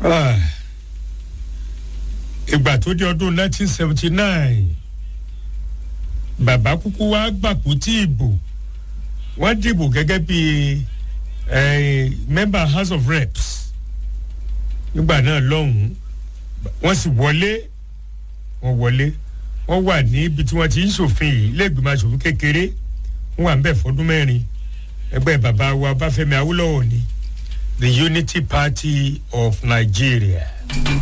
Ah. ìgbà tó di ọdún 1979 bàbá kúkú wá gbàpò tí ìbò wọ́n dìbò gẹ́gẹ́ bí eh, member house of reps nígbà náà lọ́hùn-ún wọ́n sì wọlé wọ́n wọlé wọ́n wà níbi tí wọ́n ti ń ṣòfin yìí lẹ́gbẹ̀mọ aṣòfin kékeré wọ́n wà ń bẹ̀ fọdún mẹ́rin ẹgbẹ́ bàbá wa báfẹ́mi awólọ́wọ̀ ni the unity party of nigeria.